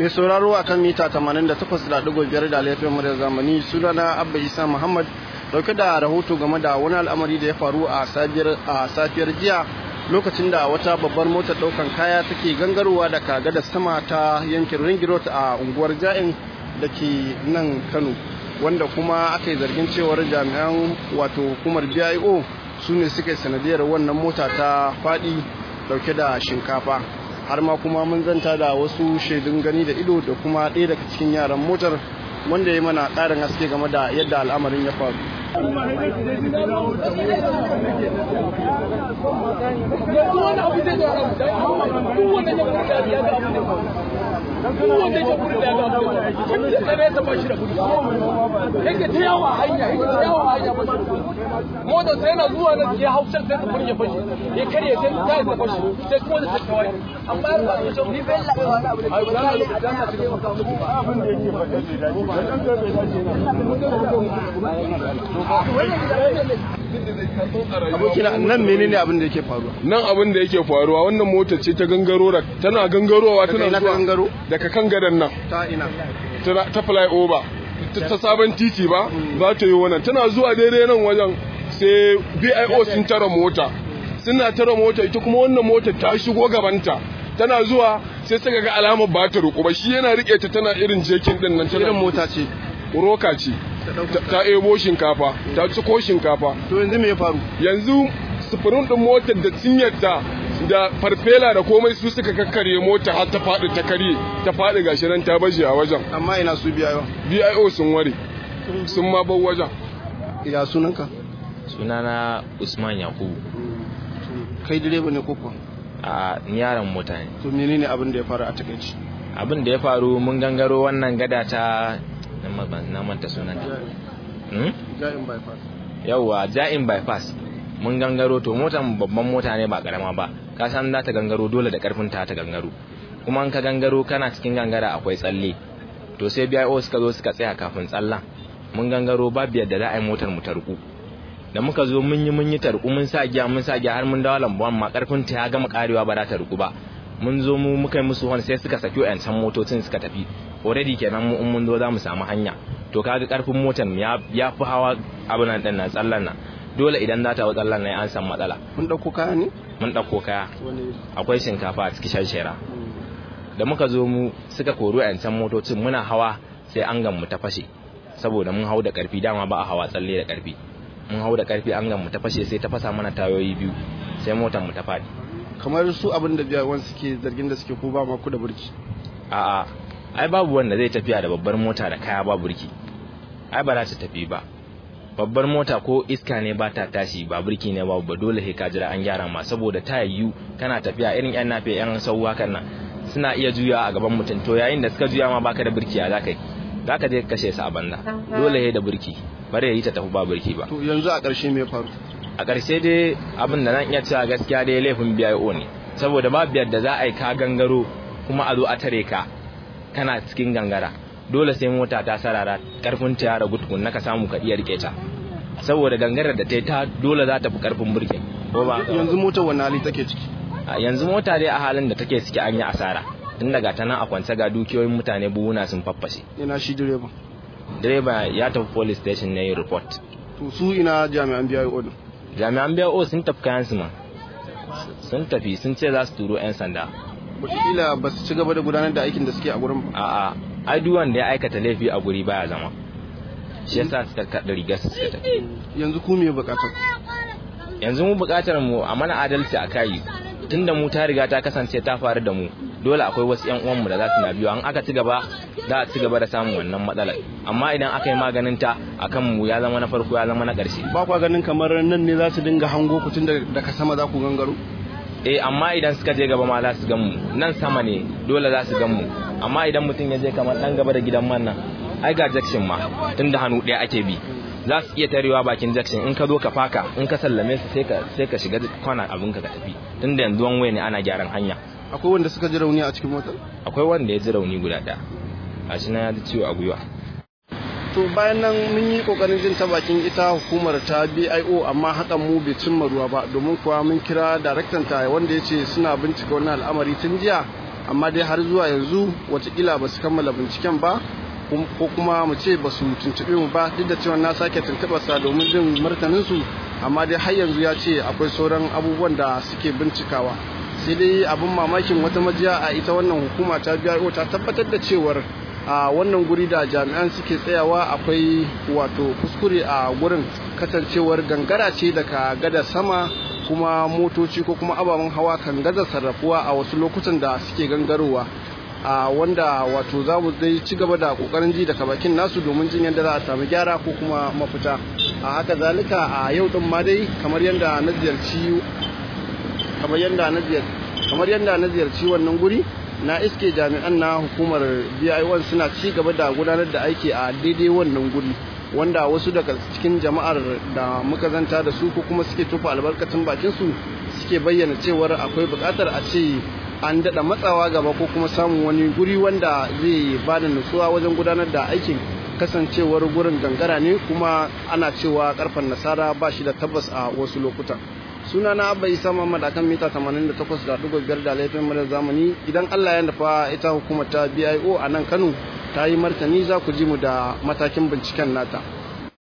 mai sauraro a kan mita 88.5 da laifin muryar zamani sunana abba isa muhammad dauke da rahoto game da wani al'amari da ya faru a safiyar jiya lokacin da wata babbar motar daukan kaya take gangarowa da kaga da sama ta yankin ringirot a unguwar ja'in da ke nan kano wanda kuma aka yi zargin cewar jami'an wato hukumar bio su ne suka yi sanadiyar wannan mota ta faɗi dauke da shinkafa har ma kuma mun zanta da wasu shaidun gani da ido da kuma ɗaya daga cikin yaran motar wanda ya mana ƙarin haske game da yadda al'amarin ya faru kowanne ya gudu da ya ga abu da tun da tsare ta bashi da gudu yake ta yawa hanya yake ta yawa hanya bashi da gudu motar sai yana zuwa nan ya hau can sai ta furge fashi ya karye sai ta yi ta fashi sai kuma da ta kawai amma yar ba ta ni bai labe wani abu da ke ba da dan ta cikin abin da yake ba abokina nan menene abin da yake faruwa nan abin da yake faruwa wannan mota ce ta gangaro da tana gangarowa tana ina ta zuwa gangaro? daga kan gadan nan ta ina ta ta fly over ta ta sabon titi ba za ta yi wannan tana zuwa daidai nan wajen sai BIO sun tara mota suna tara mota ita kuma wannan mota ta shigo gabanta tana zuwa sai suka ga alamar ba ta ruku ba shi yana rike ta tana irin jekin din nan tana irin mota ce roka ce Ta- ta ebo shinkafa ta ciko shinkafa to yanzu me ya faru yanzu sufurin din motar da cinyarta da farfela da komai su suka kakkarye mota har ta faɗi ta karye ta faɗi gashi nan ta baje a wajen amma ina su biya yawa BIO sun ware sun ma bar wajen ya sunanka sunana usman yakubu kai direba ne ko kuwa a yaron mota ne to menene abin da ya faru a takaici abin da ya faru mun gangaro wannan gada ta na ma- na manta sunanta hmm? ja'in bypass yauwa ja'in bypass mun gangaro to motan babban mota ne ba karama ba ka san za ta gangaro dole da karfin ta ta gangaro kuma in ka gangaro kana cikin gangara akwai tsalle to sai BIO suka zo suka tsaya kafin tsallan mun gangaro babu yadda za a yi motar mu tarku da muka zo mun yi mun yi tarku mun sa giya mun sa giya har mun dawo lambuwan ma karfin ta ya gama karewa ba za ta ruku ba mun zo mu muka yi musu wani sai suka saki can motocin suka tafi already kenan mu in mun zo za mu samu hanya to kaga karfin motar ya ya fi hawa abin nan din nan tsallan nan dole idan za ta hau tsallan nan an san matsala kun dauko kaya ne mun dauko kaya wani akwai shinkafa a cikin shanshera da muka zo mu suka kori can motocin muna hawa sai an mu ta fashe saboda mun hau da karfi dama ba a hawa tsalle da karfi mun hau da karfi an mu ta fashe sai ta fasa mana tayoyi biyu sai motar mu ta faɗi kamar su abin da biya wani suke zargin da suke ko ba ma ku da burki a'a ai babu wanda zai tafiya da babbar mota da kaya ba burki ai ba za ta tafi ba babbar mota ko iska ne ba ta tashi ba burki ne ba ba dole sai ka jira an gyara ma saboda ta yiwu kana tafiya irin yan nafe yan sauwa kan nan suna iya juya a gaban mutum to yayin da suka juya ma baka da burki a zaka yi zaka je ka kashe su a banda dole sai da burki bare ya yi ta tafi ba burki ba to yanzu a ƙarshe me ya faru a ƙarshe dai abin da zan iya cewa gaskiya dai laifin BIO ne saboda babu yadda za a yi ka gangaro kuma a zo a tare ka kana cikin gangara dole sai mota ta sarara karfin ta ya ragu tukun ka samu ka iya rike ta saboda gangarar da ta yi ta dole za ta fi karfin burkin ko ba haka ba? yanzu motar wani hali take ciki A yanzu mota dai a halin da take ciki an yi asara tun daga ta nan a kwance ga dukiyoyin mutane buhuna sun faffashe ina shi direba direba ya tafi police station ne yi report to su ina jami'an biya din jami'an BIO sun tafi kayan su ma sun tafi sun ce za su turo 'yan sanda wataƙila ba su ci gaba da gudanar da aikin da suke a gurin ba a'a ai duk wanda ya aikata laifi a guri baya zama shi yasa suka kada rigar su suka tafi yanzu ku me bukatar yanzu mu bukatar mu a mana adalci a kai tunda mu ta riga ta kasance ta faru da mu dole akwai wasu yan uwanmu da za su na biyo an aka ci gaba za a ci gaba da samun wannan matsalar amma idan aka yi maganin ta akan mu ya zama na farko ya zama na ƙarshe ba kwa ganin kamar nan ne za su dinga hango ku tun da- daga sama za ku gangaro eh amma idan suka je gaba ma za su gan mu nan sama ne dole za su gan mu amma idan mutum ya je kamar dan gaba da gidan man nan ai ga jakshin ma tunda hannu ɗaya ake bi za su iya tarewa bakin jakshin in ka zo ka faka in ka sallame su sai ka sai ka shiga kwana abinka ka tafi tunda yanzu wani ne ana gyaran hanya akwai wanda suka ji rauni a cikin motar akwai wanda ya ji rauni guda ɗaya gashi na ya ji ciwo a gwiwa to bayan nan mun yi kokarin jin ta bakin ita hukumar ta BIO amma hakan mu bai cimma ruwa ba domin kuwa mun kira daraktan ta wanda ya ce suna bincika wannan al'amari tun jiya amma dai har zuwa yanzu watakila ba su kammala binciken ba ko kuma mu ce ba su tuntuɓe mu ba duk da cewa na sake tuntuɓarsa domin jin martaninsu amma dai har yanzu ya ce akwai sauran abubuwan da suke bincikawa sai dai abin mamakin wata majiya a ita wannan hukuma ta biyo ta tabbatar da cewar a wannan guri da jami'an suke tsayawa akwai wato kuskure a gurin kasancewar gangara ce daga gada sama kuma motoci ko kuma ababen hawa kan gaza sarrafuwa a wasu lokutan da suke gangarowa a wanda wato za mu dai ci gaba da kokarin ji daga bakin nasu domin jin yadda za a samu gyara ko kuma mafita a haka zalika a yau din ma dai kamar yadda na ziyarci kamar yadda na ziyarci kamar yadda na ziyarci wannan guri na iske jami'an na hukumar BI1 suna ci gaba da gudanar da aiki a daidai wannan guri wanda wasu daga cikin jama'ar da muka zanta da su ko kuma suke tofa albarkacin bakin su suke bayyana cewar akwai buƙatar a ce an daɗa matsawa gaba ko kuma samun wani guri wanda zai ba da nutsuwa wajen gudanar da aikin kasancewar gurin gangara ne kuma ana cewa karfan nasara ba shi da tabbas a wasu lokutan suna na abba isa muhammad akan mita 88.5 da laifin mara zamani idan allah ya nufa ita hukumar ta bio a nan kano ta yi martani za ku ji mu da matakin binciken nata